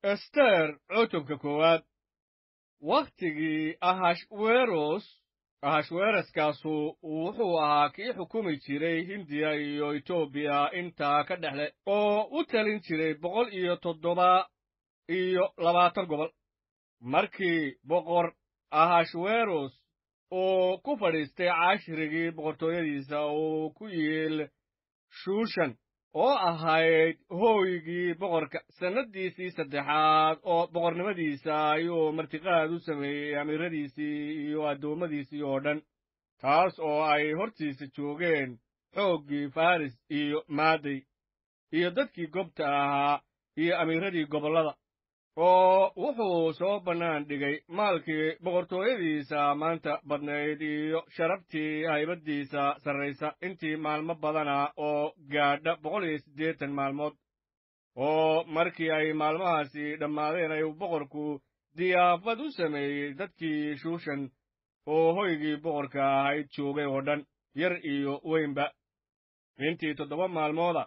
ester cutubka koowaad wakhtigii ahashweros ahashweroskaasu wuxuu ahaa kii xukumi jiray hindiya iyo etoobiya intaa ka dhexle oo u talin jiray boqol iyo toddoba iyo labaatan gobol markii boqor ahashweros uu ku fadhiistay cashrigii boqortooyadiisa uu ku yiil shuushan oo ahayd hooygii boqorka sannaddiisii saddexaad oo boqornimadiisa ayuu martiqaad u sameeyey amiiradiisii iyo addoommadiisii oo dhan taas oo ay hortiisa joogeen xooggii faris iyo maaday iyo dadkii gobta ahaa iyo amiiradii gobollada oo wuxuu soo bannaan dhigay maalkii boqortooyadiisa maanta badnayd iyo sharaftii haybaddiisa sarraysa intii maalmo badana oo gaadha boqol iyo siddeetan maalmood oo markii ay maalmahaasi dhammaadeen ayuu boqorku diyaafad u sameeyey dadkii shuushan oo hoygii boqorka ahayd joogay oo dhan yar iyo weynba intii toddoba maalmooda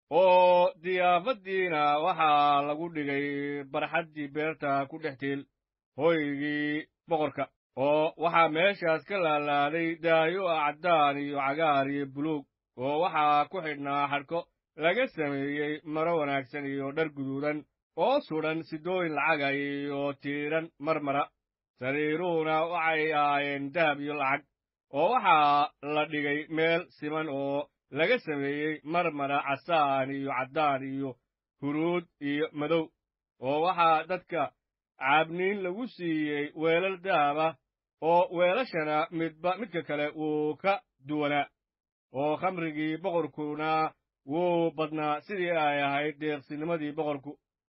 oo diyaafaddiina waxaa lagu dhigay barxaddii beerta ku dhex tiil hoygii boqorka oo waxaa meeshaas ka laalaaday daayo ah caddaan iyo cagaar iyo buluug oo waxaa ku xidhnaa xadhko laga sameeyey maro wanaagsan iyo dhar guduudan oo sudhan sidooyin lacaga iyo tiidhan marmara sariiruhuna waxay ahaayeen dahab iyo lacag oo waxaa la dhigay meel siman oo laga sameeyey marmara casaan iyo caddaan iyo huruud iyo madow oo waxaa dadka caabniin lagu siiyey weelal dahab ah oo weelashana midba midka kale wuu ka duwanaa oo khamrigii boqorkuna wuu badnaa sidii ay ahayd deeqsinimadii boqorku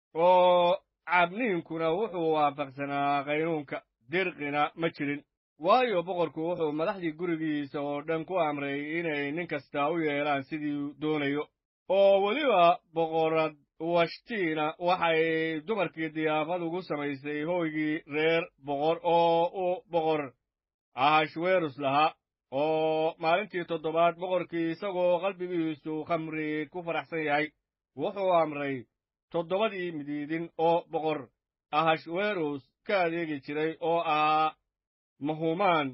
oo caabniinkuna wuxuu waafaqsanaa qaynuunka dirqina ma jirin waayo boqorku wuxuu madaxdii gurigiisa oo dhan ku amray inay nin kasta u yeelaan sidii doonayo oo weliba boqorad washtiina waxay dumarkii diyaafad ugu samaysay hooygii reer boqor oo uu boqor ahashwerus lahaa oo maalintii toddobaad boqorkii isagoo qalbigiisu khamri ku faraxsan yahay wuxuu amray toddobadii midiidin oo boqor ahashwerus ka adeegi jiray oo ahaa mahumaan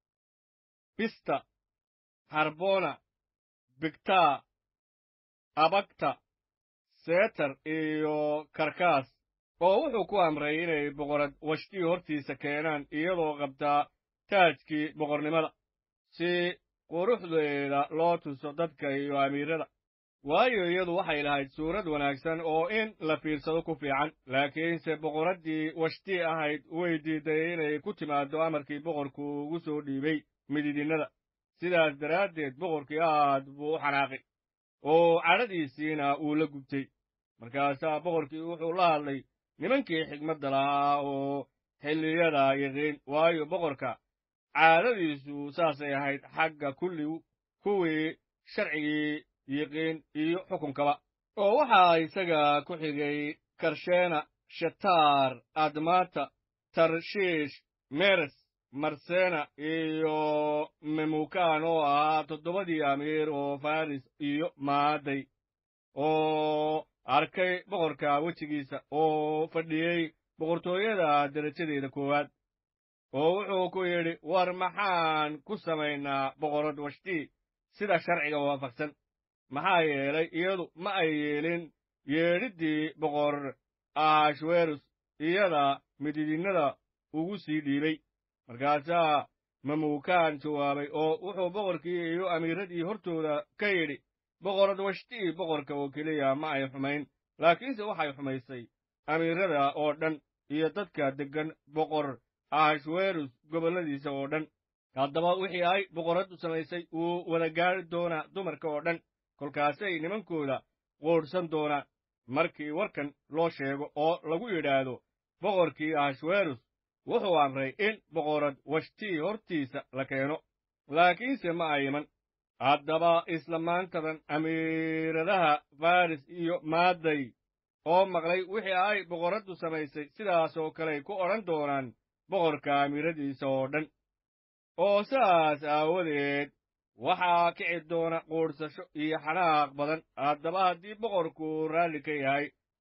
bista harbona bigtaa abagta seetar iyo karkaas oo wuxuu ku amray inay boqorad washtii hortiisa keenaan iyadoo qabtaa taajkii boqornimada si quruxdeeda loo tuso dadka iyo amiirada waayo iyadu waxay lahayd suurad wanaagsan oo in la fiirsado ku fiican laakiinse boqoraddii washtii ahayd way diidday inay ku timaaddo amarkii boqorku ugu soo dhiibay mididinnada sidaas daraaddeed boqorkii aad buu u xanaaqay oo cadhadiisiina uu la gubtay markaasaa boqorkii wuxuu la hadlay nimankii xigmadda lahaa oo xilliyada yaqiin waayo boqorka caadadiisu saasay ahayd xagga kulli kuwii sharcigii yiqiin iyo xukunkaba oo waxaa isaga ku xigay karsheena shataar admata tarshiish meres marsena iyo memukan oo ahaa toddobadii amiir oo faris iyo maaday oo arkay boqorka wejigiisa oo fadhiyey boqortooyada derajadeeda koowaad oo wuxuu ku yidhi war maxaan ku samaynaa boqorad washtii sida sharciga waafaqsan maxaa yeelay iyadu ma ay yeelin yeedhiddii boqor ahashwerus iyada mididinnada ugu sii dhiibay markaasaa mamuukaan jawaabay oo wuxuu boqorkii iyo amiiradii hortooda ka yidhi boqorad washtii boqorka oo keliya ma ay xumayn laakiinse waxay xumaysay amiirada oo dhan iyo dadka deggan boqor ahashwerus gobolladiisa oo dhan haddaba wixii ay boqorraddu samaysay wuu wada gaari doonaa dumarka oo dhan kolkaasay nimankooda quudhsan doonaan markii warkan loo sheego oo lagu yidhaahdo boqorkii ahashwerus wuxuu amray in boqorad washtii hortiisa la keeno laakiinse ma ay iman haddaba isla maantadan amiiradaha faris iyo maaday oo maqlay wixii ay boqorraddu samaysay sidaas oo kaley ku odhan doonaan boqorka amiiradiisa oo dhan oo saas aawadeed waxaa kici doona quudhsasho iyo xanaaq badan haddaba haddii boqorku raalli ka yahay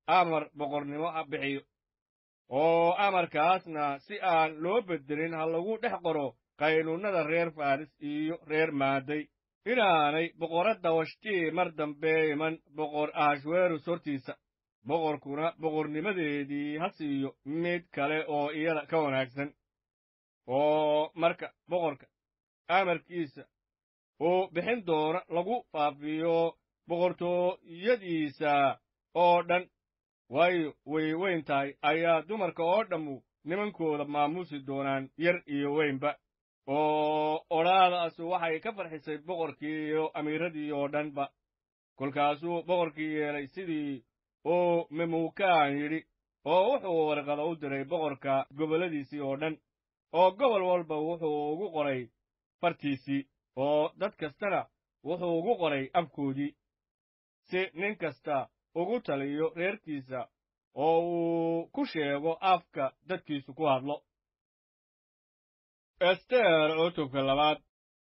amar boqornimo ha bixiyo oo amarkaasna si aan loo beddelin ha lagu dhex qoro qaynuunnada reer faris iyo reer maaday inaanay boqoradda washtii mar dambe iman boqor ahashweros hortiisa boqorkuna boqornimadeedii ha siiyo mid kale oo iyada ka wanaagsan oo marka boqorka amarkiisa uu bixin doono lagu faafiyo boqortooyadiisa oo dhan waayo way weyn tahay ayaa dumarka oo dhammu nimankooda maamuusi doonaan yar iyo weynba oo odhaadaas waxay ka farxisay boqorkii iyo amiiradii oo dhanba kolkaasuu boqorkii yeelay sidii uu memuukaan yidhi oo wuxuu warqada u diray boqorka gobolladiisii oo dhan oo gobol walba wuxuu ugu qoray fartiisii oo dad kastana wuxuu ugu qoray afkoodii si nin kasta ugu taliyo reerkiisa oo uu ku sheego afka dadkiisu ku hadlo ester cutubka labaad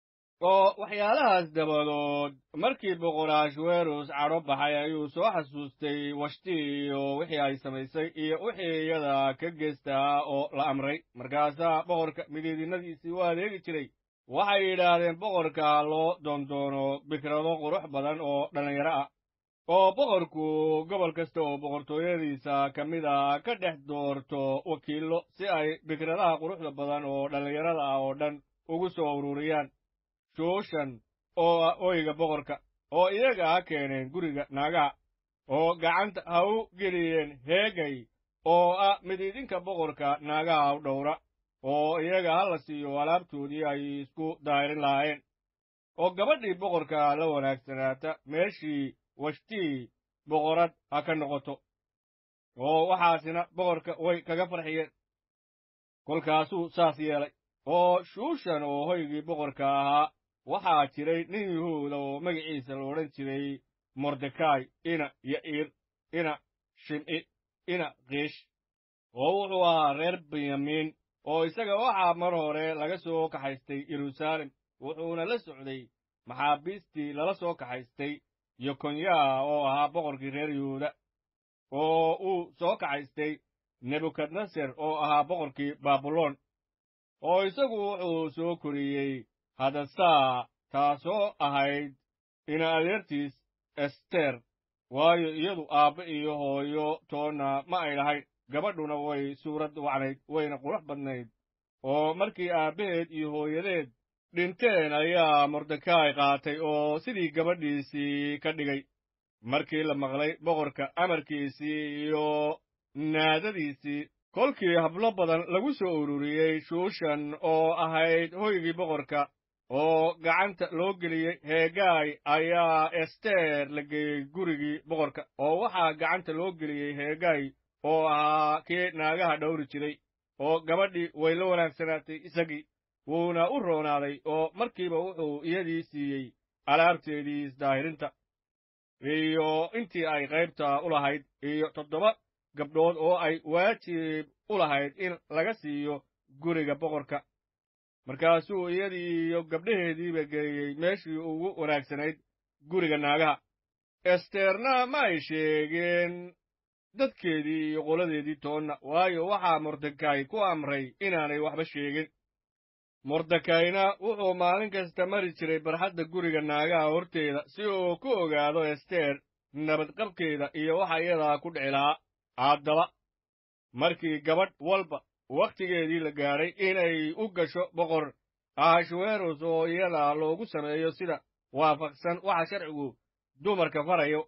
oo waxyaalahaas dabadood markii boqor ahashweros cadho baxay ayuu soo xasuustay washtii iyo wixii ay samaysay iyo wixii iyada ka geestaa oo la amray markaasaa boqorka midiidinadiisii u adeegi jiray waxay yidhaahdeen boqorka loo doondoono bikrado qurux badan oo dhallinyaro ah oo boqorku gobol kasta oo boqortooyadiisa ka mid a ka dhex doorto wakiillo si ay bikradaha quruxda badan oo dhallinyarada ah oo dhan ugu soo ururiyaan shuushan oo ah oyga boqorka oo iyaga ha keeneen guriga naagaha oo gacanta ha u geliyeen heegay oo ah midiidinka boqorka naagaha u dhowra oo iyaga ha la siiyo alaabtoodii ay isku daahirin lahaayeen oo gabadhii boqorka la wanaagsanaata meeshii washtii boqorad ha ka noqoto oo waxaasina boqorka way kaga farxiyeen kolkaasuu saas yeelay oo shuushan oo hoygii boqorka ahaa waxaa jiray nin yuhuuda oo magaciisa la odhan jiray mordekai ina ya'iir ina shim'i ina kiish oo wuxuu ahaa reer benyamiin oo isaga waxaa mar hore laga soo kaxaystay yeruusaalem wuxuuna la socday maxaabiistii lala soo kaxaystay yokonyaa oo ahaa boqorkii reer yuhuuda oo uu soo kaxaystay nebukadneser oo ahaa boqorkii baabuloon oo isagu wuxuu soo koriyey hadasaa taasoo ahayd ina adeertiis ester waayo iyadu aabbe iyo hooyo toonna ma ay lahayn gabadhuna way suurad wacnayd wayna qurux badnayd oo markii aabbaheed iyo hooyadeed dhinteen ayaa mordekai qaatay oo sidii gabadhiisii ka dhigay markii la maqlay boqorka amarkiisii iyo naadadiisii kolkii hablo badan lagu soo ururiyey shuushan oo ahayd hoygii boqorka oo gacanta loo geliyey heegaay ayaa ester la geeyey gurigii boqorka oo waxaa gacanta loo geliyey heegaay oo ahaa kii naagaha dhowri jiray oo gabadhii way la wanaagsanaatay isagii wuuna u roonaaday oo markiiba wuxuu iyadii siiyey alaabteedii isdaahirinta iyo intii ay qaybta u lahayd iyo toddoba gabdhood oo ay waajib u lahayd in laga siiyo guriga boqorka markaasuu iyadii iyo gabdhaheediiba geeyey meeshii ugu wanaagsanayd guriga naagaha esterna ma ay sheegeen dadkeedii iyo qoladeedii toonna waayo waxaa mordekay ku amray inaanay waxba sheegin mordekayna wuxuu maalin kasta mari jiray barxadda guriga naagaha horteeda si uu ku ogaado ester nabadqabkeeda iyo waxa iyadaa ku dhici lahaa haddaba markii gabadh walba wakhtigeedii la gaadhay inay u gasho boqor ahashweros oo iyada loogu sameeyo sida waafaqsan waxa sharcigu dumarka farayo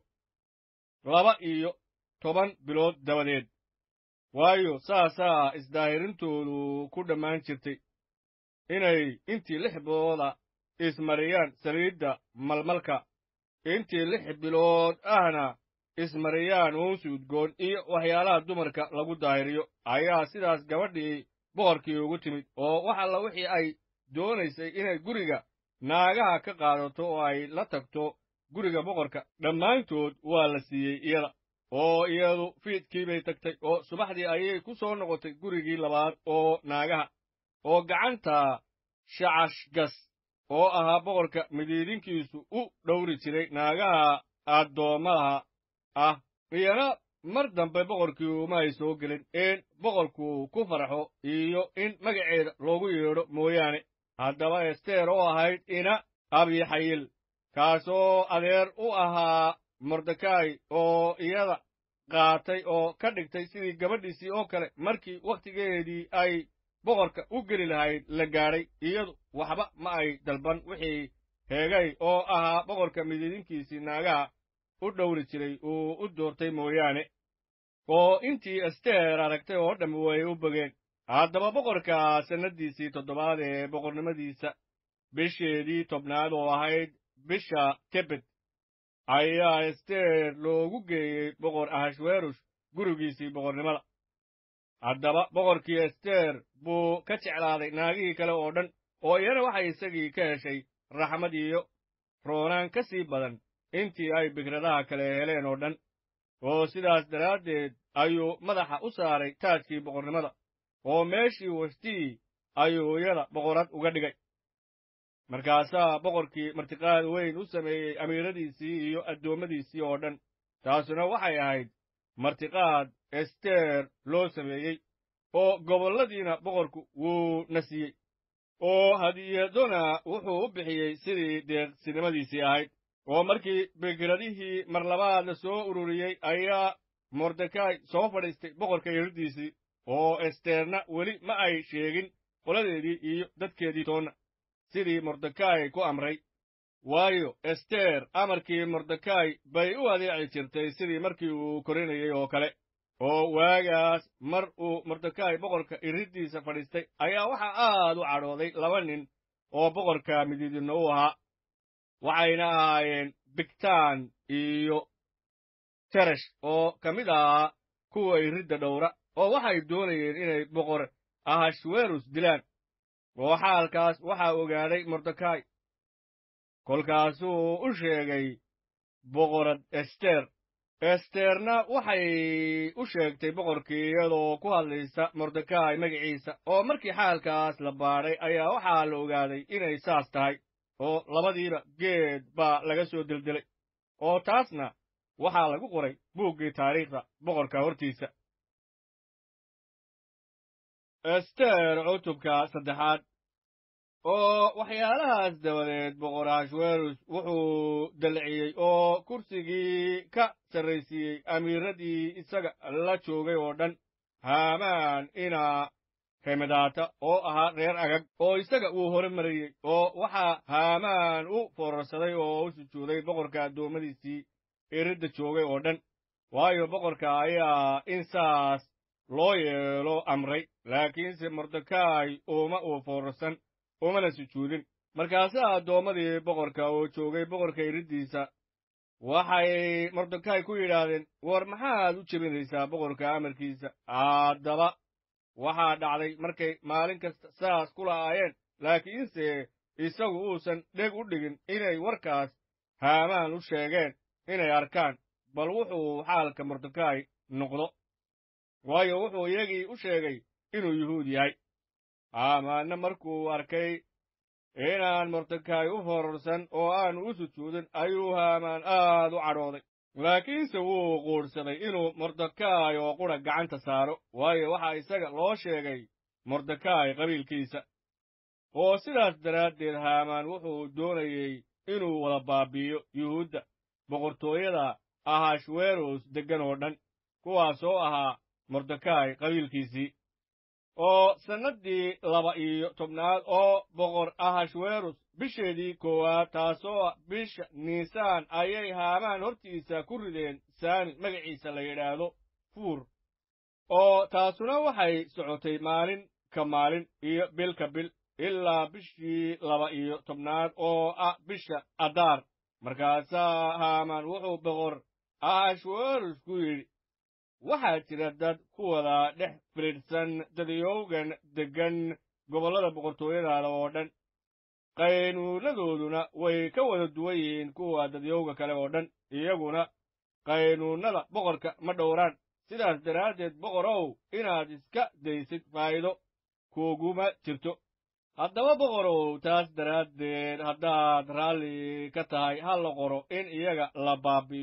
laba iyo toban bilood dabadeed waayo saasaa isdaahirintoodu ku dhammaan jirtay inay intii lix bilooda ismariyaan saliidda malmalka intii lix bilood ahna ismariyaan uunsi udgoon iyo waxyaalaha dumarka lagu daahiriyo ayaa sidaas gabadhii boqorkii ugu timid oo wax alla wixii ay doonaysay inay guriga naagaha ka qaadato oo ay la tagto guriga boqorka dhammaantood waa la siiyey iyada oo iyadu fiidkii bay tagtay oo subaxdii ayay ku soo noqotay gurigii labaad oo naagaha oo gacanta shacashgas oo ahaa boqorka midiidinkiisu u dhowri jiray naagaha addoommadaha ah iyana mar dambe boqorkii uma ay soo gelin in boqorku ku farxo iyo in magaceeda loogu yeedho mooyaane haddaba ester oo ahayd ina abixayil kaasoo adeer u ahaa mordekai oo iyada qaatay oo ka dhigtay sidii gabadhiisii oo kale markii wakhtigeedii ay boqorka u geli lahayd la gaadhay iyadu waxba ma ay dalban wixii heegay oo ahaa boqorka midiidinkiisii naagaha u dhowri jiray uu u doortay mooyaane oo intii ester aragtay oo dhamm way u bogeen haddaba boqorka sannaddiisii toddobaad ee boqornimadiisa bisheedii tobnaad oo ahayd bisha tebet ayaa ester loogu geeyey boqor ahashwerush gurigiisii boqornimada haddaba boqorkii ester buu ka jeclaaday naagihii kale oo dhan oo iyana waxay isagii ka heshay raxmad iyo roonaan ka sii badan intii ay bikradaha kale heleen oo dhan oo sidaas daraaddeed ayuu madaxa u saaray taajkii boqornimada oo meeshii washtii ayuu iyada boqorad uga dhigay markaasaa boqorkii martiqaad weyn u sameeyey amiiradiisii iyo addoommadiisii oo dhan taasuna waxay ahayd martiqaad ester loo sameeyey oo gobolladiina boqorku wuu na siiyey oo hadiyadona wuxuu u bixiyey sidii deeqsinimadiisii ahayd oo markii bikiradihii mar labaad la soo ururiyey ayaa mordekai soo fadhiistay boqorka yeridiisii oo esterna weli ma ay sheegin qoladeedii iyo dadkeedii toonna sidii mordekai ku amray waayo ester amarkii mordekai bay u adeeci jirtay sidii markii uu korinayey oo kale oo waagaas mar uu mordekai boqorka iriddiisa fadhiistay ayaa waxaa aad u cadhooday laba nin oo boqorka midiidinno u ahaa waxayna ahaayeen bigtaan iyo teresh oo ka mid ahaa kuwa iridda dhowra oo waxay doonayeen inay boqor ahashwerus dilaan oo xaalkaas waxaa ogaaday mordekai kolkaasuu u sheegay boqorad ester esterna waxay u sheegtay boqorkii iyadoo ku hadlaysa mordekai magaciisa oo markii xaalkaas la baadhay ayaa waxaa la ogaaday inay saas tahay oo labadiiba geed baa laga soo deldelay oo taasna waxaa lagu qoray buuggii taariikhda boqorka hortiisa ester cutubka saddexaad oo waxyaalahaas dabadeed boqor ahashwerus wuxuu dalciyey oo kursigii ka sarraysiiyey amiiradii isaga la joogay oo dhan haamaan inaa hemadaata oo ahaa reer agag oo isaga uu hore marayey oo waxaa haamaan u foorarsaday oo u sujuuday boqorka addoommadiisii iridda joogay oo dhan waayo boqorka ayaa in saas loo yeelo amray laakiinse mordekai uma uu foorarsan umana sujuudin markaasaa addoommadii boqorka oo joogay boqorka iriddiisa waxay mordekai ku yidhaahdeen war maxaad u jebinaysaa boqorka amarkiisa haddaba waxaa dhacday markay maalin kasta saas ku la'aayeen laakiinse isagu uusan dheg u dhigin inay warkaas haamaan u sheegeen inay arkaan bal wuxuu xaalka mordekai noqdo waayo wuxuu iyagii u sheegay inuu yuhuud yahay haamaanna markuu arkay inaan mordekai u fororsan oo aanu u sujuudin ayuu haamaan aad u cadhooday laakiinse wuu quudhsaday inuu mordekai oo qura gacanta saaro waayo waxaa isaga loo sheegay mordekai qabiilkiisa oo sidaas daraaddeed haamaan wuxuu doonayey inuu wada baabi'iyo yuhuudda boqortooyada ahashweros deggan oo dhan kuwaasoo ahaa mordekai qabiilkiisii oo sannaddii laba iyo tobnaad oo boqor ahashwerus bisheedii koowaad taasoo ah bisha niisaan ayay haamaan hortiisa ku rideen saami magaciisa la yidhaahdo fuur oo taasuna waxay socotay maalin ka maalin iyo bil ka bil ilaa bishii laba iyo tobnaad oo ah bisha adaar markaasaa haamaan wuxuu boqor ahashwerus ku yidhi waxaa jira dad ku wada dhex fidhiidhsan dadiyowgan deggan gobollada boqortooyadaada oo dhan qaynuunadooduna way ka wada duwan yihiin kuwa dadyowga kale oo dhan iyaguna qaynuunnada boqorka ma dhowraan sidaas daraaddeed boqorow inaad iska daysid faa'iido kuuguma jirto haddaba boqorow taas daraaddeed haddaad raalli ka tahay ha la qoro in iyaga la baabi'iyo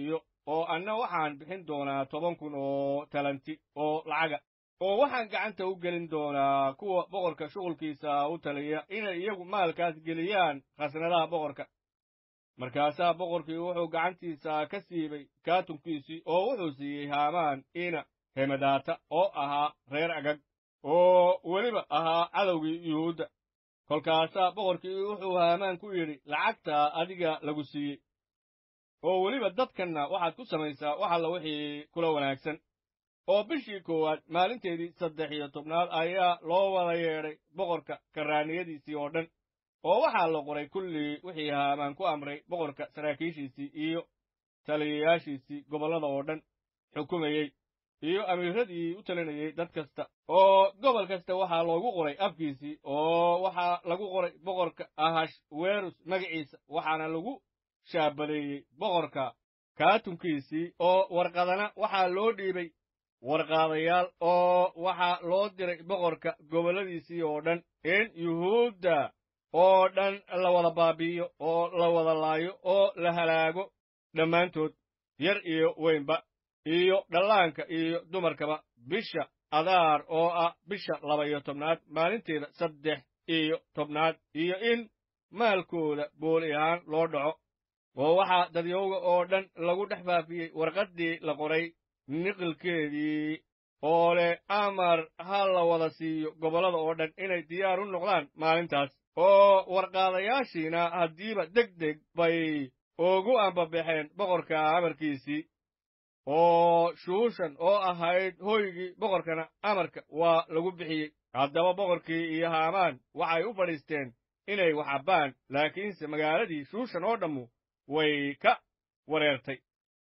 oo anna waxaan bixin doonaa toban kun oo talanti oo lacaga oo waxaan gacanta u gelin doonaa kuwa boqorka shughulkiisa u taliya inay iyagu maalkaas geliyaan khasnadaha boqorka markaasaa boqorkii wuxuu gacantiisa ka siibay kaatunkiisii oo wuxuu siiyey haamaan ina hemadaata oo ahaa reer agag oo weliba ahaa cadowgii yuhuudda kolkaasaa boqorkii wuxuu haamaan ku yidhi lacagtaa adiga lagu siiyey oo weliba dadkanna waxaad ku samaysaa wax alla wixii kula wanaagsan oo bishii koowaad maalinteedii saddex iyo tobnaad ayaa loo wada yeedhay boqorka karraaniyadiisii oo dhan oo waxaa la qoray kullii wixii haamaan ku amray boqorka saraakiishiisii iyo taliyayaashiisii gobollada oo dhan xukumayey iyo amiiradii u talinayey dad kasta oo gobol kasta waxaa loogu qoray afkiisii oo waxaa lagu qoray boqorka ahash werus magaciisa waxaana lagu shaabadeeyey boqorka kaatunkiisii oo warqadana waxaa loo dhiibay warqaadayaal oo waxaa loo diray boqorka gobolladiisii oo dhan in yuhuudda oo dhan la wada baabi'iyo oo la wada laayo oo la halaago dhammaantood yar iyo weynba iyo dhallaanka iyo dumarkaba bisha adaar oo ah bisha laba iyo tobnaad maalinteeda saddex iyo tobnaad iyo in maalkooda booli ahaan loo dhaco oo waxaa dadyowga oo dhan lagu dhex faafiyey warqaddii la qoray niqilkeedii oo leh amar ha la wada siiyo gobollada oo dhan inay diyaar u noqdaan maalintaas oo warqaadayaashiina haddiiba deg deg bay ugu ambabaxeen boqorka amarkiisii oo shuushan oo ahayd hoygii boqorkana amarka waa lagu bixiyey haddaba boqorkii iyo haamaan waxay u fadhiisteen inay wax cabbaan laakiinse magaaladii shuushan oo dhammu way ka wareertay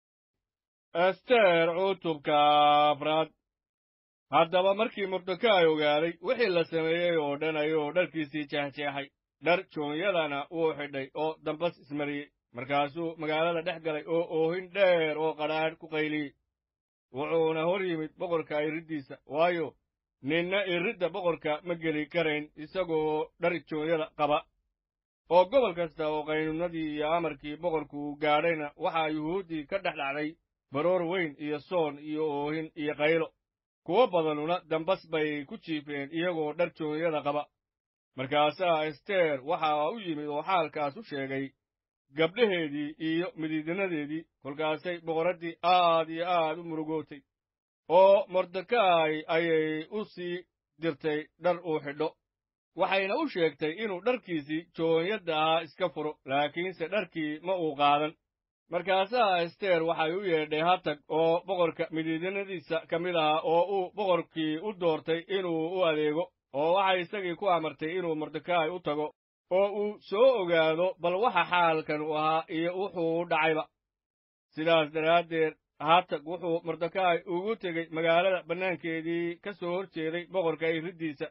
ester cutubka afraad haddaba markii mordekaay ogaaday wixii la sameeyey oo dhan ayuu dharkiisii jeexjeexay dhar joonyadana wuu xidhay oo dambas ismariyey markaasuu magaalada dhex galay oo oohin dheer oo qadhaadh ku qayliyey wuxuuna hor yimid boqorka iriddiisa waayo ninna iridda boqorka ma geli karayn isagoo dhar joonyada qaba oo gobol kasta oo qaynuunadii iyo amarkii boqorku gaadhayna waxaa yuhuuddii ka dhex dhacday baroor weyn iyo soon iyo oohin iyo qaylo kuwo badanuna dambas bay ku jiifeen iyagoo dhar joonyada qaba markaasaa ester waxaa u yimid oo xaalkaas u sheegay gabdhaheedii iyo midiidinadeedii kolkaasay boqoraddii aad iyo aad u murugootay oo mordekaay ayay u sii dirtay dhar uu xidho waxayna u sheegtay inuu dharkiisii joonyadda ahaa iska furo laakiinse dharkii ma uu qaadan markaasaa ester waxay u yeedhay hatag oo boqorka midiidinadiisa ka mid ahaa oo uu boqorkii u doortay inuu u adeego oo waxay isagii ku amartay inuu mordekaay u tago oo uu soo ogaado bal waxa xaalkan u ahaa iyo wuxuu dhacayba sidaas daraaddeed hatag wuxuu mordekaay ugu tegey magaalada bannaankeedii ka soo hor jeeday boqorka iriddiisa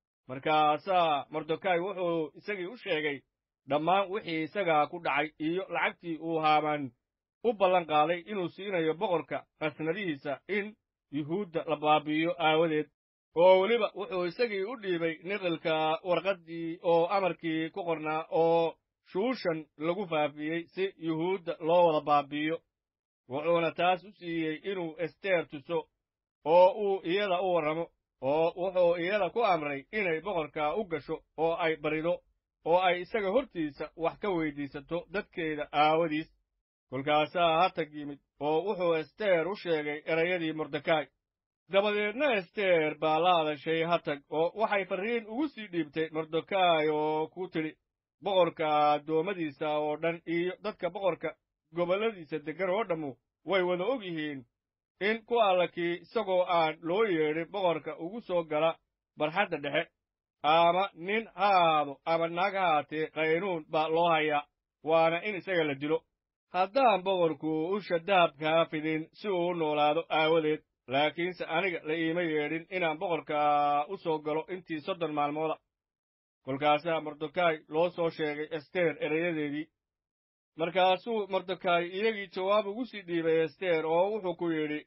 markaasaa mordekaay wuxuu isagii u sheegay dhammaan wixii isagaa ku dhacay iyo lacagtii uu haamaan u ballan qaaday inuu siinayo boqorka khasnadihiisa in yuhuudda la baabi'iyo aawadeed oo weliba wuxuu isagii u dhiibay niqilka warqaddii oo amarkii ku qornaa oo shuushan lagu faafiyey si yuhuudda loo wada baabi'iyo wuxuuna taas u siiyey inuu ester tuso oo uu iyada u warramo oo wuxuu iyada ku amray inay boqorka u gasho oo ay barido oo ay isaga hortiisa wax ka weyddiisato dadkeeda aawadiis kolkaasaa hatag yimid oo wuxuu ester u sheegay erayadii mordekaay dabadeedna ester baa la hadashay hatag oo waxay farriin ugu sii dhiibtay mordekaay oo ku tidhi boqorka addoommadiisa oo dhan iyo dadka boqorka gobolladiisa deggan oo dhammu way wada og yihiin in ku allakii isagoo aan loo yeedhin boqorka ugu soo gala barxadda dhexe ama nin ha ahaado ama naag ha haatee qaynuun baa loo hayaa waana in isaga la dilo haddaan boqorku usha dahabkaa fidin si uu u noolaado aawadeed laakiinse aniga la iima yeedhin inaan boqorka u soo galo intii soddon maalmooda kolkaasaa mordekaay loo soo sheegay ester erayadeedii markaasuu mordekaay iyagii jawaab ugu sii dhiibay ester oo wuxuu ku yidhi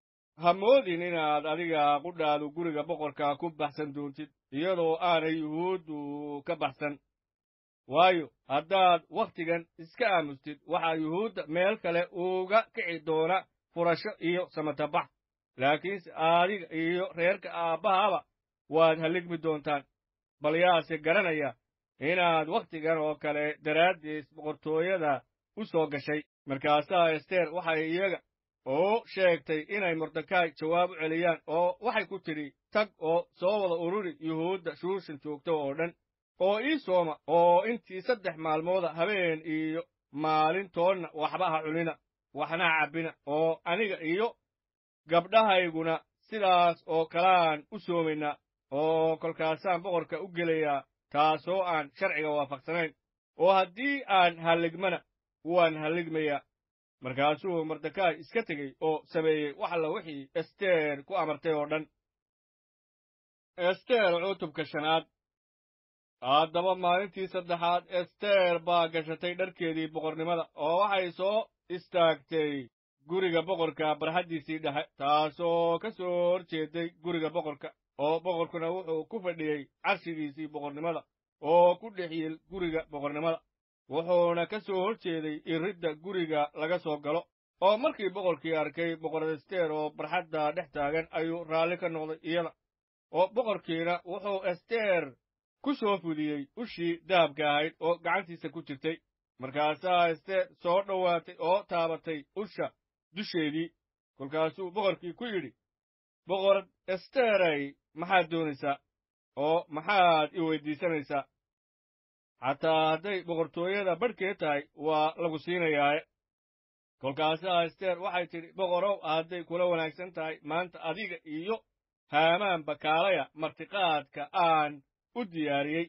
ha moodin inaad adiga qudhaadu guriga boqorka ku baxsan doontid iyadoo aanay yuhuuddu ka baxsan waayo haddaad wakhtigan iska aamustid waxaa yuhuudda meel kale uga kici doona furasho iyo samatabax laakiinse adiga iyo reerka aabbahaba waad halligmi doontaan bal yaase garanaya inaad wakhtigan oo kale daraaddiis boqortooyada u soo gashay markaasaa ester waxay iyaga oo sheegtay inay mordekaay jawaab u celiyaan oo waxay ku tidhi tag oo soo wada ururi yuhuudda shuushan joogta oo dhan oo ii sooma oo intii saddex maalmooda habeen iyo maalintoodna waxba ha cunina waxna ha cabbina oo aniga iyo gabdhahayguna sidaas oo kalaan u soomaynaa oo kolkaasaan boqorka u gelayaa taasoo aan sharciga waafaqsanayn oo haddii aan halligmana waan halligmayaa markaasuu mordekaay iska tegey oo sameeyey wax alla wixii ester ku amartay oo dhan ester cutubka shanaad haddaba maalintii saddexaad ester baa gashatay dharkeedii boqornimada oo waxay soo istaagtay guriga boqorka barxaddiisii dhexe taasoo ka soo hor jeeday guriga boqorka oo boqorkuna wuxuu ku fadhiyey carshigiisii boqornimada oo ku dhex yil guriga boqornimada wuxuuna ka soo hor jeeday iridda guriga laga soo galo oo markii boqorkii arkay boqor ester oo barxadda dhex taagan ayuu raalli ka noqday iyada oo boqorkiina wuxuu ester ku soo fudiyey ushii dahabka ahayd oo gacantiisa ku jirtay markaasaa ester soo dhowaatay oo taabatay usha dusheedii kolkaasuu boqorkii ku yidhi boqor esteray maxaad doonaysaa oo maxaad i weyddiisanaysaa xataa hadday boqortooyada badhkeed tahay waa lagu siinayaaye kolkaasaa ester waxay tidhi boqorow hadday kula wanaagsan tahay maanta adiga iyo haamaanba kaalaya martiqaadka aan u diyaariyey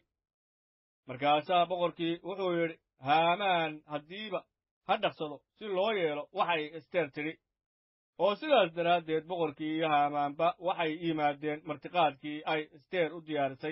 markaasaa boqorkii wuxuu yidhi haamaan haddiiba ha dhaqsado si loo yeelo waxay ester tidhi oo sidaas daraaddeed boqorkii iyo haamaanba waxay yimaadeen martiqaadkii ay ester u diyaarisay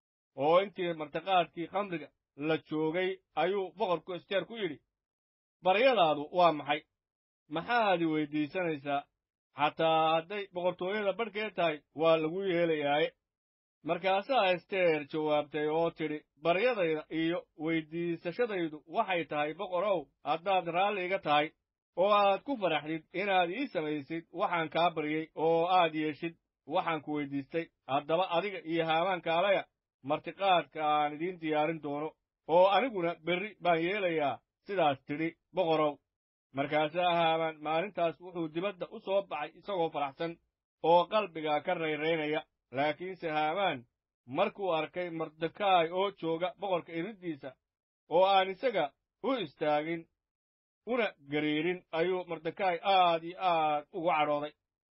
oo intii martiqaadkii khamriga la joogay ayuu boqorku ester ku yidhi baryadaadu waa maxay maxaad i weyddiisanaysaa xataa hadday boqortooyada badhkeed tahay waa lagu yeelayaaye markaasaa ester jawaabtay oo tidhi baryadayda iyo weyddiisashadaydu waxay tahay boqorow haddaad raalli iga tahay oo aad ku faraxdid inaad ii samaysid waxaan kaa baryey oo aad yeeshid waxaan ku weyddiistay haddaba adiga iyo haamaan kaalaya martiqaadka aan idiin diyaarin doono oo aniguna berri baan yeelayaa sidaas tidhi boqorow markaasaa haamaan maalintaas wuxuu dibadda u soo baxay isagoo faraxsan oo qalbiga ka rayraynaya laakiinse haamaan markuu arkay mordekaay oo jooga boqorka iriddiisa oo aan isaga u istaagin una gariirin ayuu mordekaay aad iyo aad ugu cadhooday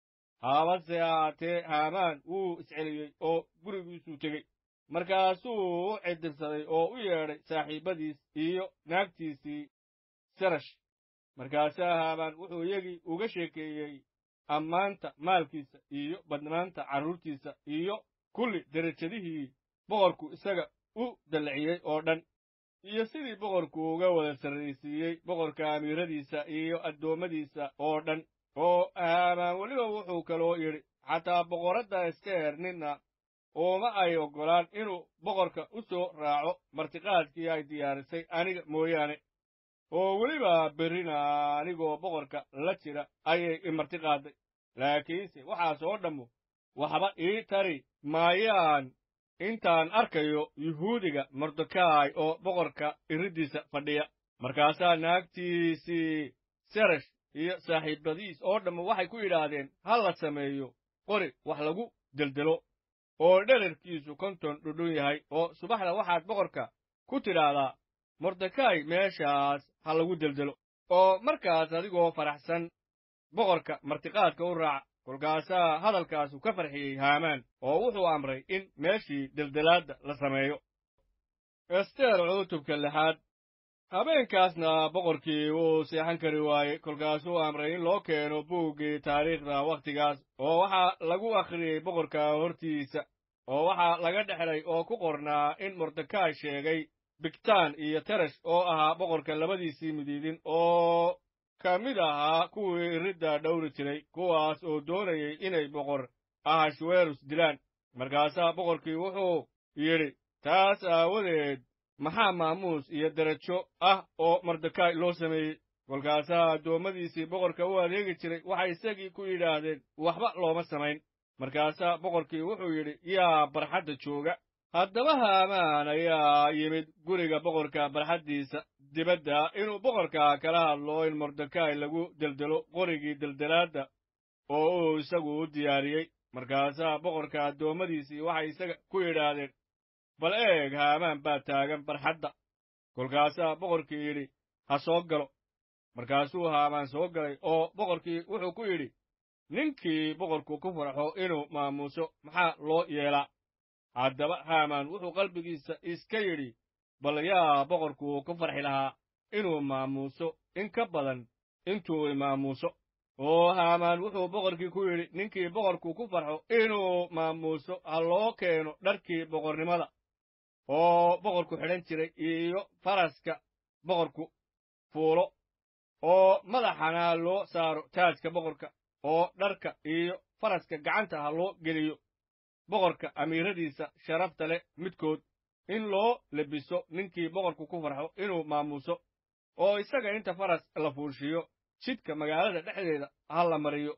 haabase ahaatee haamaan wuu isceliyey oo gurigiisuu tegey markaasuu u cidirsaday oo u yeedhay saaxiibbadiis iyo naagtiisii sarash markaasaa haamaan wuxuu iyagii uga sheekeeyey ammaanta maalkiisa iyo badnaanta carruurtiisa iyo kulli derajadihii boqorku isaga u dallaciyey oo dhan iyo sidii boqorku uga wada sarraysiiyey boqorka amiiradiisa iyo addoommadiisa oo dhan oo haamaan weliba wuxuu kaloo yidhi xataa boqoradda ester ninna uuma ay oggolaan inuu boqorka u soo raaco martiqaadkii ay diyaarisay aniga mooyaane oo weliba berrina anigoo boqorka la jira ayay i martiqaaday laakiinse waxaas oo dhammu waxba ii tari maayaan intaan arkayo yuhuudiga mordekaay oo boqorka iriddiisa fadhiya markaasaa naagtiisii serash iyo saaxiibadiis oo dhammu waxay ku yidhaahdeen ha la sameeyo qori wax lagu deldelo oo dherarkiisu konton dhudhun yahay oo subaxda waxaad boqorka ku tidhaahdaa mordekaay meeshaas ha lagu deldelo oo markaas adigoo faraxsan boqorka martiqaadka u raaca kolkaasaa hadalkaasu ka farxiyey haamaan oo wuxuu amray in meeshii deldelaadda la sameeyo ester cutubka lixaad habeenkaasna boqorkii wuu seexan kari waayey kolkaasuu amray in loo keeno buuggii taariikhda wakhtigaas oo waxaa lagu akhriyey boqorka hortiisa oo waxaa laga dhexlay oo ku qornaa in mordekaay sheegay bigtaan iyo teresh oo ahaa boqorka labadiisii midiidin oo ka mid ahaa kuwii iridda dhowri jiray kuwaas oo doonayey inay boqor ahashwerus dilaan markaasaa boqorkii wuxuu yidhi taas aawadeed maxaa maamuus iyo derajo ah oo mordekay loo sameeyey kolkaasaa addoommadiisii boqorka u adeegi jiray waxay isagii ku yidhaahdeen waxba looma samayn markaasaa boqorkii wuxuu yidhi yaa barxadda jooga haddaba haamaan ayaa yimid guriga boqorka barxaddiisa dibadda inuu boqorka kala hadlo in mordekay lagu deldelo qorigii deldelaadda oo uu isagu u diyaariyey markaasaa boqorka addoommadiisii waxay isaga ku yidhaahdeen bal eeg haamaan baa taagan barxadda kolkaasaa boqorkii yidhi ha soo galo markaasuu haamaan soo galay oo boqorkii wuxuu ku yidhi ninkii boqorku ku farxo inuu maamuuso maxaa loo yeelaa haddaba haamaan wuxuu qalbigiisa iska yidhi bal yaa boqorku ku farxi lahaa inuu maamuuso in ka badan intuu imaamuuso oo haamaan wuxuu boqorkii ku yidhi ninkii boqorku ku farxo inuu maamuuso ha loo keeno dharkii boqornimada oo boqorku xidhan jiray iyo faraska boqorku fuulo oo madaxana ha loo saaro taajka boqorka oo dharka iyo faraska gacanta ha loo geliyo boqorka amiiradiisa sharafta leh midkood in loo lebiso ninkii boqorku ku farxo inuu maamuuso oo isaga inta faras la fuushiyo jidka magaalada dhexdeeda ha la mariyo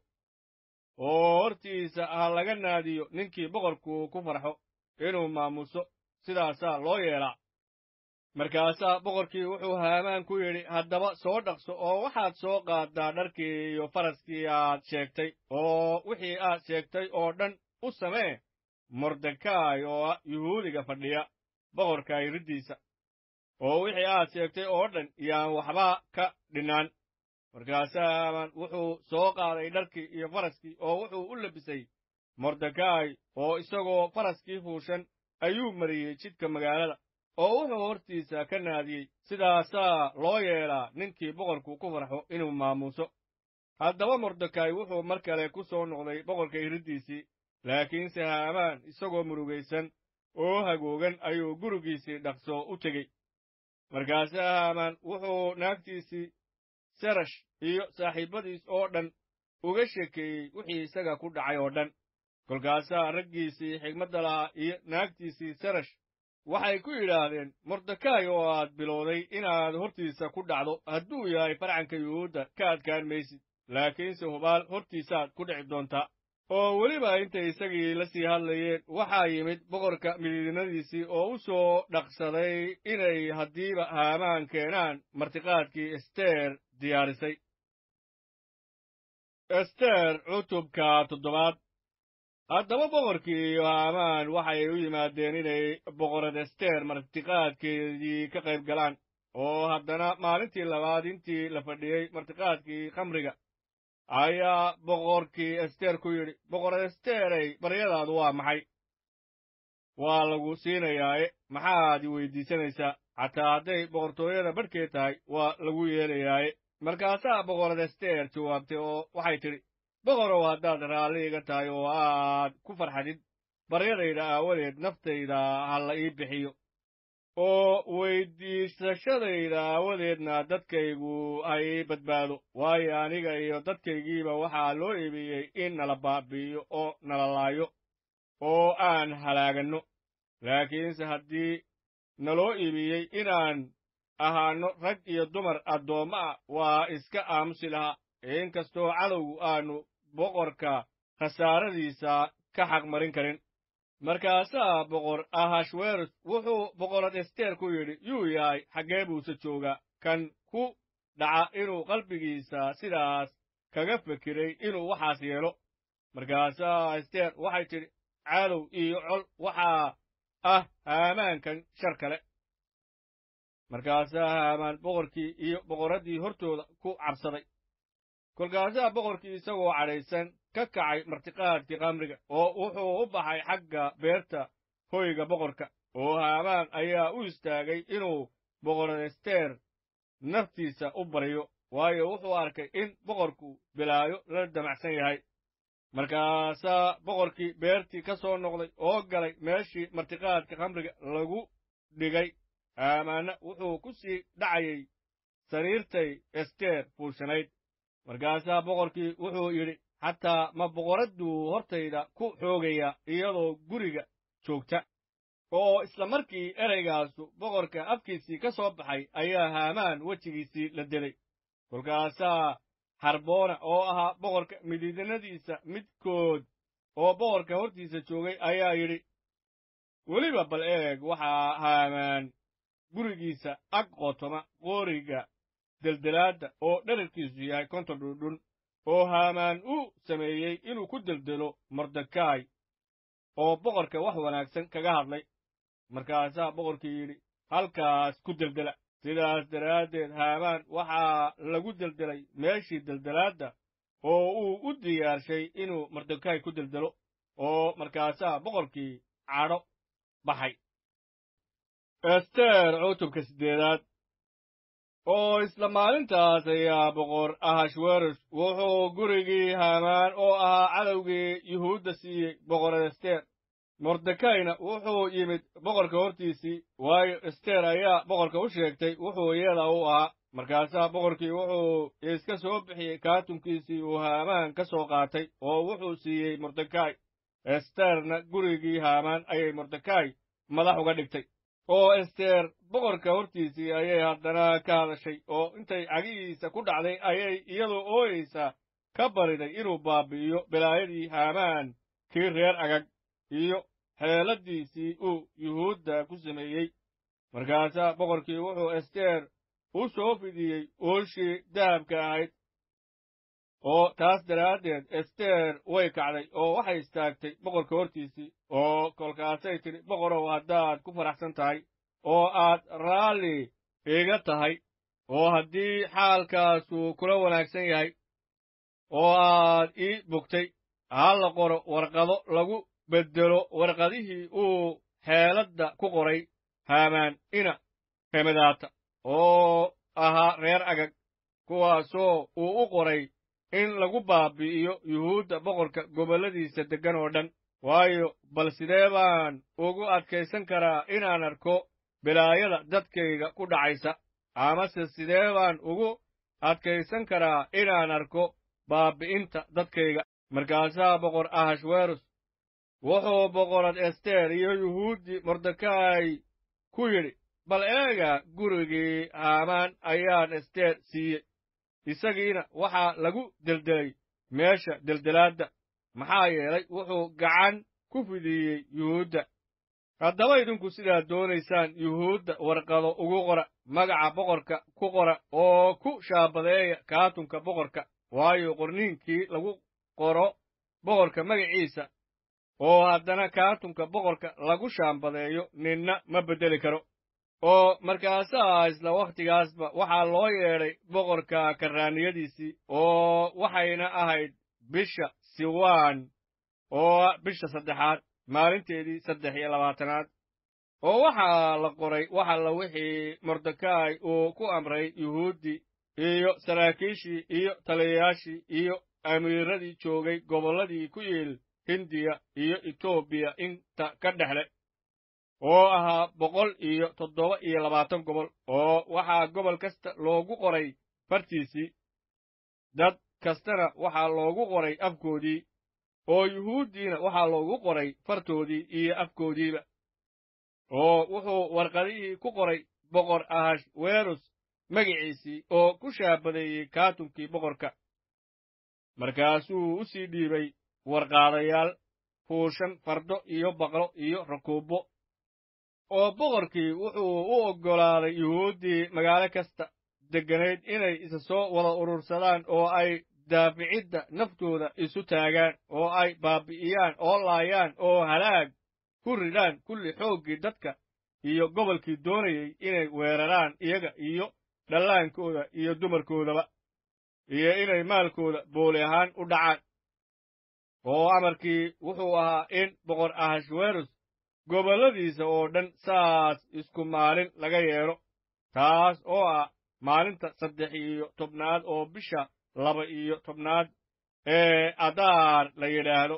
oo hortiisa ha laga naadiyo ninkii boqorku ku farxo inuu maamuuso sidaasaa loo yeelaa markaasaa boqorkii wuxuu haamaan ku yidhi haddaba soo dhaqso oo waxaad soo qaaddaa dharkii iyo faraskii aad sheegtay oo wixii aad sheegtay oo dhan u samee mordekay oo ah yuhuudiga fadhiya boqorka iriddiisa oo wixii aad sheegtay oo dhan yaan waxba ka dhinaan markaasaa haamaan wuxuu soo qaaday dharkii iyo faraskii oo wuxuu u labisay mordekay oo isagoo faraskii fuushan ayuu mariyey jidka magaalada oo wuxuu hortiisa ka naadiyey sidaasaa loo yeelaa ninkii boqorku ku farxo inuu maamuuso haddaba mordekay wuxuu mar kale ku soo noqday boqorka iriddiisii laakiinse haamaan isagoo murugaysan oo hagoogan ayuu gurigiisii dhaqso u tegey markaasaa haamaan wuxuu naagtiisii serash iyo saaxiibbadiis oo dhan uga sheekeeyey wixii isaga ku dhacay oo dhan kolkaasaa raggiisii xigmadda lahaa iyo naagtiisii serash waxay ku yidhaahdeen mordekay oo aad bilowday inaad hortiisa ku dhacdo hadduu yahay farcanka yuhuudda ka adkaan maysid laakiinse hubaal hortiisaad ku dhici doontaa oo weliba intay isagii la sii hadlayeen waxaa yimid boqorka midiidinadiisii oo u soo dhaqsaday inay haddiiba haamaan keenaan martiqaadkii ester diyaarisay ester cutubka toddobaad haddaba boqorkii iyo haamaan waxay u yimaadeen inay boqorad ester martiqaadkeedii ka qayb galaan oo haddana maalintii labaad intii la fadhiyey martiqaadkii khamriga ayaa boqorkii ester ku yidhi boqorad esterey baryadaadu waa maxay waa lagu siinayaae maxaad i weyddiisanaysaa xataa hadday boqortooyada badhkeed tahay waa lagu yeelayaaye markaasaa boqorad ester jawaabtay oo waxay tidhi boqorow haddaad raalli iga tahay oo aad ku farxadid baryadayda aawadeed naftayda ha la ii bixiyo oo weyddiisashadayda aawadeedna dadkaygu ha ii badbaado waayo aniga iyo dadkaygiiba waxaa loo iibiyey in nala baabi'iyo oo nala laayo oo aan halaaganno laakiinse haddii naloo iibiyey inaan ahaanno rag iyo dumar addoommo ah waa iska aamusi lahaa inkastoo cadowgu aanu boqorka khasaaradiisa ka xaq marin karin markaasaa boqor ahashweros wuxuu boqorad ester ku yidhi yuu yahay xaggee buuse joogaa kan ku dhaca inuu qalbigiisa sidaas kaga fekiray inuu waxaas yeelo markaasaa ester waxay tidhi cadow iyo col waxaa ah haamaankan shar kale markaasaa haamaan boqorkii iyo boqorraddii hortooda ku cabsaday kolkaasaa boqorkii isagoo cadhaysan ka kacay martiqaadkii khamriga oo wuxuu u baxay xagga beerta hoyga boqorka oo haamaan ayaa u istaagay inuu boqorad ester naftiisa u baryo waayo wuxuu arkay in boqorku bilaayo la damacsan yahay markaasaa boqorkii beertii ka soo noqday oo galay meeshii martiqaadka khamriga lagu dhigay haamaanna wuxuu ku sii dhacayay sariirtay ester fuushanayd markaasaa boqorkii wuxuu yidhi xataa ma boqoradduu hortayda ku xoogaya iyadoo guriga joogta oo isla markii ereygaasu boqorka afkiisii ka soo baxay ayaa haamaan wejigiisii la delay kolkaasaa harboona oo ahaa boqorka midiidinadiisa midkood oo boqorka hortiisa joogay ayaa yidhi weliba bal eeg waxaa haamaan gurigiisa ag qotoma qooriga deldelaadda oo dherarkiisu yahay konton dhundhun oo haamaan u sameeyey inuu ku deldelo mordekaay oo boqorka wax wanaagsan kaga hadlay markaasaa boqorkii yidhi halkaas ku deldela sidaas daraaddeed haamaan waxaa lagu deldelay meeshii deldelaadda oo uu u diyaarshay inuu mordekaay ku deldelo oo markaasaa boqorkii cadho baxay ester cutubka siddeedaad oo isla maalintaas ayaa boqor ahashweros wuxuu gurigii haamaan oo ahaa cadowgii yuhuudda siiyey boqorad ester mordekayna wuxuu yimid boqorka hortiisii waayo ester ayaa boqorka u sheegtay wuxuu iyada u ahaa markaasaa boqorkii wuxuu iska soo bixiyey kaatunkiisii uu haamaan ka soo qaatay oo wuxuu siiyey mordekay esterna gurigii haamaan ayay mordekay madax uga dhigtay oo ester boqorka hortiisii ayay haddana ka hadashay oo intay cagihiisa ku dhacday ayay iyadoo ooyeysa ka bariday inuu baabi'iyo bilaayadii haamaan kii reer agag iyo xeeladiisii uu yuhuudda ku sameeyey markaasaa boqorkii wuxuu ester u soo fidiyey ooshii dahabka ahayd oo taas daraaddeed ester way kacday oo waxay istaagtay boqorka hortiisii oo kolkaasay tidhi boqorow haddaad ku faraxsan tahay oo aad raalli iga tahay oo haddii xaalkaasu kula wanaagsan yahay oo aad ii bogtay ha la qoro warqado lagu beddelo warqadihii uu xeeladda ku qoray haamaan ina hemadaata oo ahaa reer agag kuwaasoo uu u qoray in lagu baabi'iyo yuhuudda boqorka gobolladiisa deggan oo dhan waayo bal sidee baan ugu adkaysan karaa inaan arko bilaayada dadkayga ku dhacaysa amase sidee baan ugu adkaysan karaa inaan arko baabi'inta dadkayga markaasaa boqor ahashweros wuxuu boqorad ester iyo yuhuuddii mordekay ku yidhi bal eega gurigii haamaan ayaan ester siiyey isagiina waxaa lagu deldelay meesha deldelaadda maxaa yeelay wuxuu gacan ku fidiyey yuhuudda haddaba idinku sidaad doonaysaan yuhuudda warqado ugu qora magaca boqorka ku qora oo ku shaabadeeya kaatunka boqorka waayo qorniinkii lagu qoro boqorka magaciisa oo haddana kaatunka boqorka lagu shaambadeeyo ninna ma beddeli karo oo markaasaa isla wakhtigaasba waxaa loo yeedhay boqorka karraaniyadiisii oo waxayna ahayd bisha siwaan oo bisha saddexaad maalinteedii saddex iyo labaatanaad oo waxaa la qoray wax alla wixii mordekay uu ku amray yuhuuddii iyo saraakiishii iyo taliyayaashii iyo amiiradii joogay gobolladii ku yiil hindiya iyo etoobiya inta ka dhexle oo ahaa boqol iyo toddoba iyo labaatan gobol oo waxaa gobol kasta loogu qoray fartiisii dad kastana waxaa loogu qoray afkoodii oo yuhuuddiina waxaa loogu qoray fartoodii iyo afkoodiiba oo wuxuu warqadihii ku qoray boqor ahash weerus magiciisii oo ku shaabadeeyey kaatunkii boqorka markaasuu u sii dhiibay warqaadayaal fuushan fardo iyo baqlo iyo rakuubbo oo boqorkii wuxuu u oggolaaday yuhuuddii magaalo kasta degganayd inay isa soo wada urursadaan oo ay daaficidda naftooda isu taagaan oo ay baabi'iyaan oo laayaan oo halaag ku ridhaan kulli xooggii dadka iyo gobolkii doonayey inay weeraraan iyaga iyo dhallaankooda iyo dumarkoodaba iyo inay maalkooda booli ahaan u dhacaan oo amarkii wuxuu ahaa in boqor ahashweros gobolladiisa oo dhan saas isku maalin laga yeedho taas oo ah maalinta saddex iyo tobnaad oo bisha laba iyo tobnaad ee adaar la yidhaahdo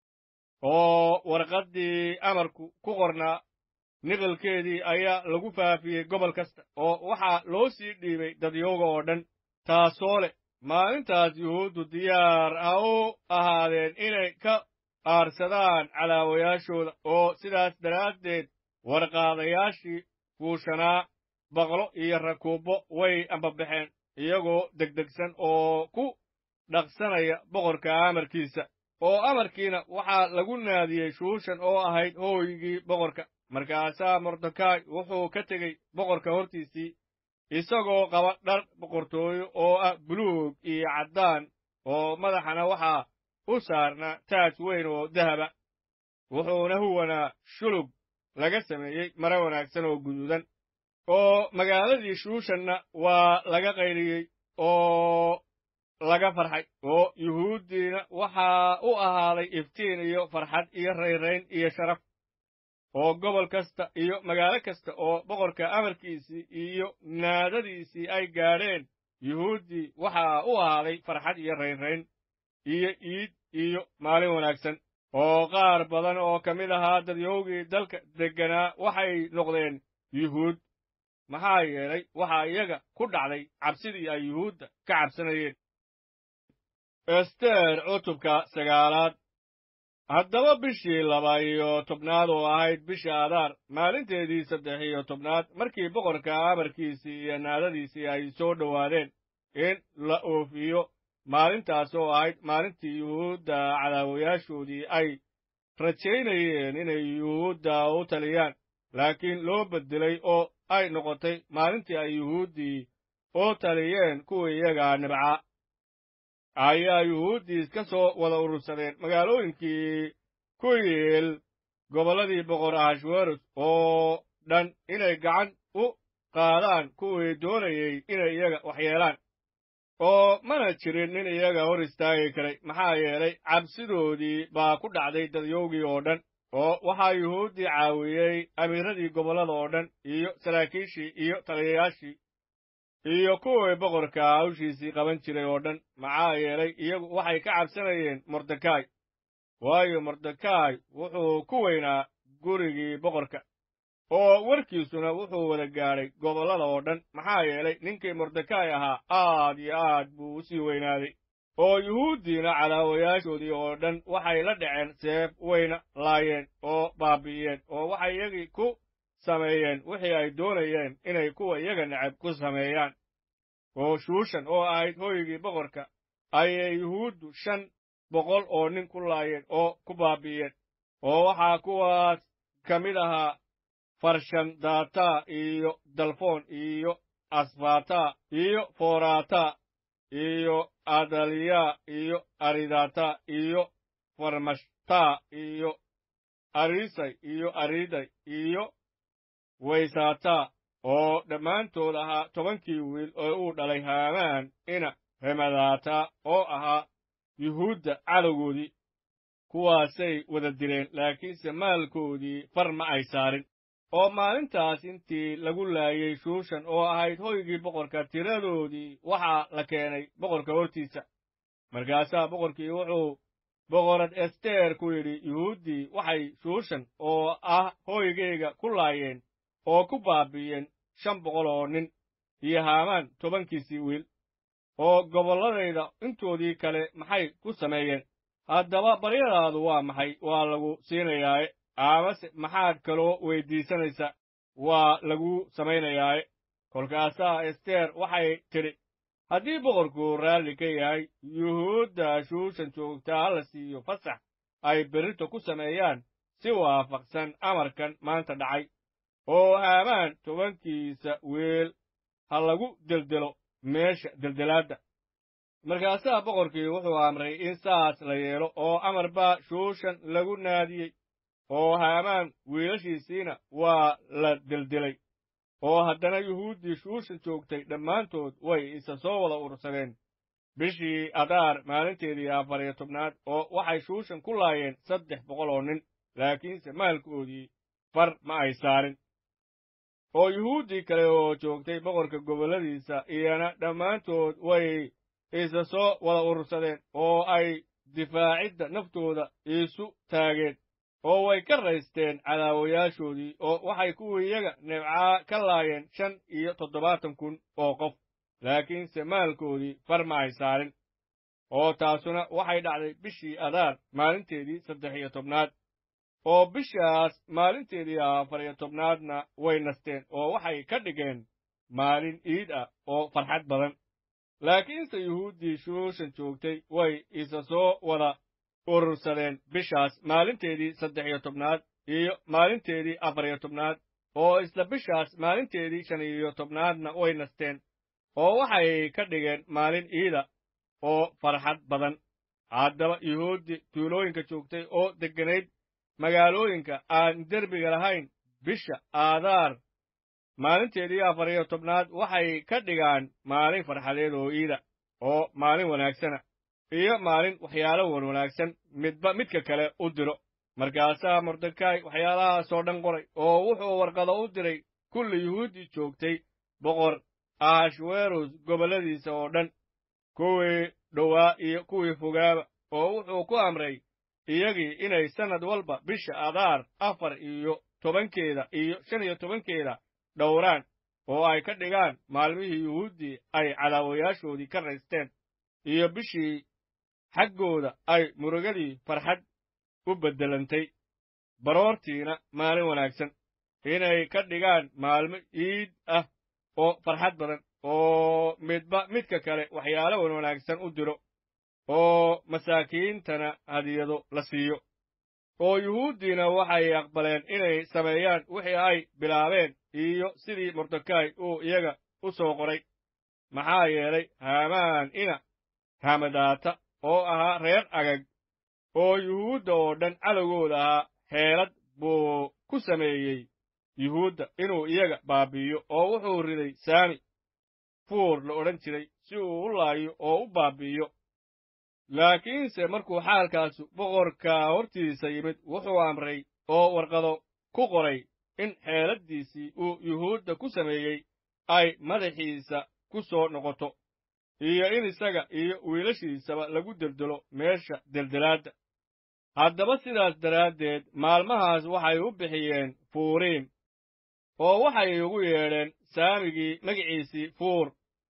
oo warqaddii amarku ku qornaa niqalkeedii ayaa lagu faafiyey gobol kasta oo waxaa loo sii dhiibay dadyooga oo dhan taasoo leh maalintaas yuhuuddu diyaar ha u ahaadeen inay ka aarsadaan calaawayaashooda oo sidaas daraaddeed warqaadayaashii fuushanaa baqlo iyo rakuubbo way ambabaxeen iyagoo degdegsan oo ku dhaqsanaya boqorka amarkiisa oo amarkiina waxaa lagu naadiyey shuushan oo ahayd hooygii boqorka markaasaa mordekaay wuxuu ka tegey boqorka hortiisii isagoo qaba dhar boqortooyo oo ah buluug iyo caddaan oo madaxana waxaa u saarnaa taaj weyn oo dahaba wuxuuna huwanaa shulug laga sameeyey mare wanaagsan oo guduudan oo magaaladii shuushanna waa laga qayliyey oo laga farxay oo yuhuuddiina waxaa u ahaaday iftiin iyo farxad iyo rayrayn iyo sharaf oo gobol kasta iyo magaalo kasta oo boqorka amarkiisii iyo naadadiisii ay gaadheen yuhuuddii waxaa u ahaaday farxad iyo raynrayn iyo iid iyo maalin wanaagsan oo qaar badan oo ka mid ahaa dadyowgii dalka degganaa waxay noqdeen yuhuud maxaa yeelay waxaa iyaga ku dhacday cabsidii ay yuhuudda ka cabsanayeen ester cutubka sagaalaad haddaba bishii laba iyo tobnaad oo ahayd bisha adaar maalinteedii saddex iyo tobnaad markii boqorka amarkiisii iyo naadadiisii ay soo dhowaadeen in la oofiyo maalintaas oo ahayd maalintii yuhuudda cadaawayaashoodii ay rajaynayeen inay yuhuudda u taliyaan laakiin loo beddelay oo ay noqotay maalintii ay yuhuuddii u taliyeen kuwii iyagaa nibcaa ayaa yuhuuddii iska soo wada urursadeen magaalooyinkii ku yiil gobolladii boqor ahashweros oo dhan inay gacan u qaadaan kuwii doonayey inay iyaga waxyeelaan oo mana jirin nin iyaga hor istaagi karay maxaa yeelay cabsidoodii baa ku dhacday dadyowgii oo dhan oo waxaa yuhuuddii caawiyey amiiradii gobollada oo dhan iyo saraakiishii iyo taliyayaashii iyo kuwii boqorka hawshiisii qaban jiray oo dhan maxaa yeelay iyagu waxay ka cabsanayeen mordekaay waayo mordekaay wuxuu ku weynaa gurigii boqorka oo warkiisuna wuxuu wada gaadhay gobollada oo dhan maxaa yeelay ninkii mordekaay ahaa aad iyo aad buu u sii weynaaday oo yuhuuddiina cadaawayaashoodii oo dhan waxay la dhaceen seef wayna laayeen oo baabi'iyeen oo waxay iyagii ku sameeyeen wixii ay doonayeen inay kuwa iyaga necab ku sameeyaan oo shuushan oo ahayd hooygii boqorka ayay yuhuuddu shan boqol oo nin ku laayeen oo ku baabi'iyeen oo waxaa kuwaas ka mid ahaa farshandata iyo dalfoon iyo asfata iyo forata iyo adaliya iyo aridata iyo farmashta iyo arisay iyo ariday iyo waysata oo dhammaantood ahaa tobankii wiil oo uu dhalay haamaan ina hemadaata oo ahaa yuhuudda cadowgoodii kuwaasay wada dileen laakiinse maalkoodii far ma ay saarin oo maalintaas intii lagu laayey shuushan oo ahayd hoygii boqorka tiradoodii waxaa la keenay boqorka hortiisa markaasaa boqorkii wuxuu boqorad ester ku yidhi yuhuuddii waxay shuushan oo ah hooygayga ku laayeen oo ku baabi'iyeen shan boqol oo nin iyo haamaan tobankiisii wiil oo gobolladayda intoodii kale maxay ku sameeyeen haddaba baryadaadu waa maxay waa lagu siinayaaye amase maxaad kaloo weyddiisanaysa waa lagu samaynayaaye kolkaasaa ester waxay tidhi haddii boqorku raalli ka yahay yuhuudda shuushan joogtaa hala siiyo fasax ay berrito ku sameeyaan si waafaqsan amarkan maanta dhacay oo haamaan tobankiisa weel ha lagu deldelo meesha deldelaadda markaasaa boqorkii wuxuu amray in saas la yeelo oo amar baa shuushan lagu naadiyey oo haamaan wiilashiisiina waa la deldelay oo haddana yuhuuddii shuushan joogtay dhammaantood way isa soo wada urursadeen bishii adaar maalinteedii afar iyo tobnaad oo waxay shuushan ku laayeen saddex boqol oo nin laakiinse maalkoodii far ma ay saarin oo yuhuuddii kale oo joogtay boqorka gobolladiisa iyana dhammaantood way isa soo wada urursadeen oo ay difaacidda naftooda iisu taageen oo way ka raysteen cadaawayaashoodii oo waxay kuwii iyaga nebcaa ka laayeen shan iyo toddobaatan kun oo qof laakiinse maalkoodii far ma ay saarin oo taasuna waxay dhacday bishii adaar maalinteedii saddex iyo tobnaad oo bishaas maalinteedii afar iyo tobnaadna way nasteen oo waxay ka dhigeen maalin iid ah oo farxad badan laakiinse yuhuuddii shuushan joogtay way isa soo wada urursadeen bishaas maalinteedii saddex iyo tobnaad iyo maalinteedii afar iyo tobnaad oo isla bishaas maalinteedii shan iyo tobnaadna way nasteen oo waxay ka dhigeen maalin iida oo farxad badan haddaba yuhuuddii tuulooyinka joogtay oo degganayd magaalooyinka aan derbiga lahayn bisha aadaar maalinteedii afar iyo tobnaad waxay ka dhigaan maalin farxadeed oo iida oo maalin wanaagsana iyo maalin waxyaalo wan wanaagsan midba midka kale u diro markaasaa mordekay waxyaalahaasoo dhan qoray oo wuxuu warqado u diray kulli yuhuuddii joogtay boqor ahashweros gobolladiisa oo dhan kuwii dhowaa iyo kuwii fogaaba oo wuxuu ku amray iyagii inay sannad walba bisha adaar afar iyo tobankeeda iyo shan iyo tobankeeda dhowraan oo ay ka dhigaan maalmihii yuhuuddii ay cadaawayaashoodii ka raysteen iyo bishii xaggooda ay murugadii farxad u beddelantay baroortiina maalin wanaagsan inay ka dhigaan maalmo iid ah oo farxad badan oo midba midka kale waxyaalo wan wanaagsan u diro oo masaakiintana hadiyado la siiyo oo yuhuuddiina waxay aqbaleen inay sameeyaan wixii ay bilaabeen iyo sidii mordekay uu iyaga u soo qoray maxaa yeelay haamaan ina hamadaata oo ahaa reer agag oo yuhuudda oo dhan cadowgooda ahaa xeelad buu ku sameeyey yuhuudda inuu iyaga baabi'iyo oo wuxuu riday saami fuur la odhan jiray si uu u laayo oo u baabi'iyo laakiinse markuu xaalkaasu boqorka hortiisa yimid wuxuu amray oo warqado ku qoray in xeeladdiisii uu yuhuudda ku sameeyey ay madaxiisa ku soo noqoto iyo in isaga iyo wiilashiisaba lagu deldelo meesha deldelaadda haddaba sidaas daraaddeed maalmahaas waxay u bixiyeen fuuriim oo waxay ugu yeedheen saamigii magiciisii fuur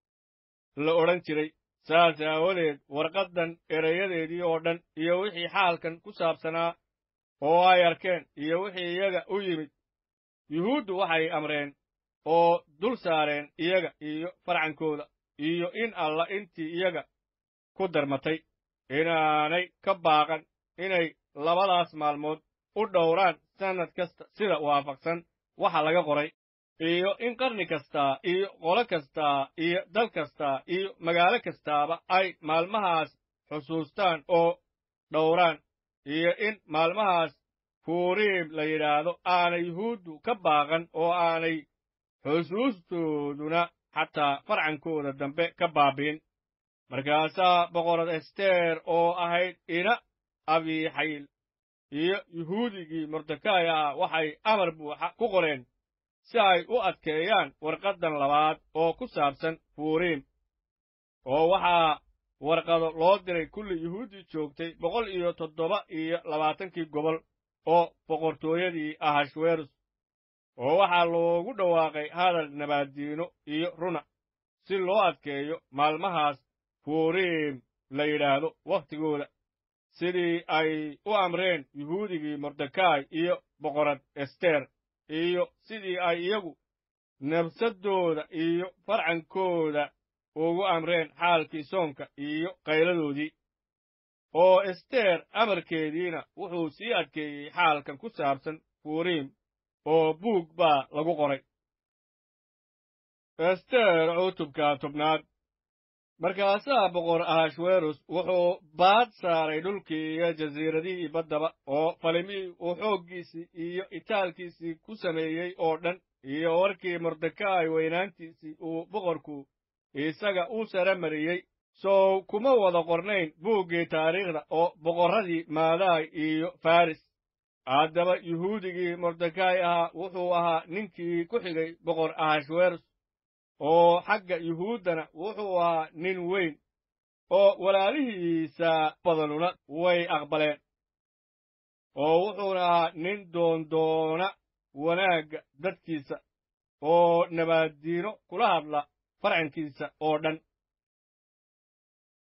la odhan jiray saas aawadeed warqaddan erayadeedii oo dhan iyo wixii xaalkan ku saabsanaa oo ay arkeen iyo wixii iyaga u yimid yuhuuddu waxay amreen oo dul saareen iyaga iyo farcankooda iyo in alla intii iyaga ku darmatay inaanay ka baaqan inay labadaas maalmood u dhowraan sannad kasta sida waafaqsan waxa laga qoray iyo in qarni kastaa iyo qolo kastaa iyo dal kastaa iyo magaalo kastaaba ay maalmahaas xusuustaan oo dhowraan iyo in maalmahaas fuuriim la yidhaahdo aanay yuhuuddu ka baaqan oo aanay xusuustooduna xataa farcankooda dambe ka baabi'in markaasaa boqorad ester oo ahayd ina abiixayl iyo yuhuudigii mordekay ah waxay amar buuxa ku qoreen si ay u adkeeyaan warqaddan labaad oo ku saabsan fuuriim oo waxaa warqado loo diray kulli yuhuuddii joogtay boqol iyo toddoba iyo labaatankii gobol oo boqortooyadii ahashwerus oo waxaa loogu dhawaaqay hadal nabaaddiino iyo runa si loo adkeeyo maalmahaas fuuriim la yidhaahdo wakhtigooda sidii ay u amreen yuhuudigii mordekay iyo boqorad ester iyo sidii ay iyagu nabsaddooda iyo farcankooda ugu amreen xaalkii soonka iyo qayladoodii oo ester amarkeediina wuxuu sii adkeeyey xaalkan ku saabsan fuuriim oo buug baa lagu qoray ester cutubka tobnaad markaasaa boqor ahashwerus wuxuu baad saaray dhulkii iyo jasiiradihii baddaba oo falimihii uu xooggiisii iyo itaalkiisii ku sameeyey oo dhan iyo warkii mordekay weynaantiisii uu boqorku isaga u sara mariyey sow kuma wada qornayn buuggii taariikhda oo boqorradii maadaay iyo faris haddaba yuhuudigii mordekay ahaa wuxuu ahaa ninkii ku xigay boqor ahashwerus oo xagga yuhuuddana wuxuu ahaa nin weyn oo walaalihiisa badanuna way aqbaleen oo wuxuuna ahaa nin doondoona wanaagga dadkiisa oo nabaaddiino kula hadla farcankiisa oo dhan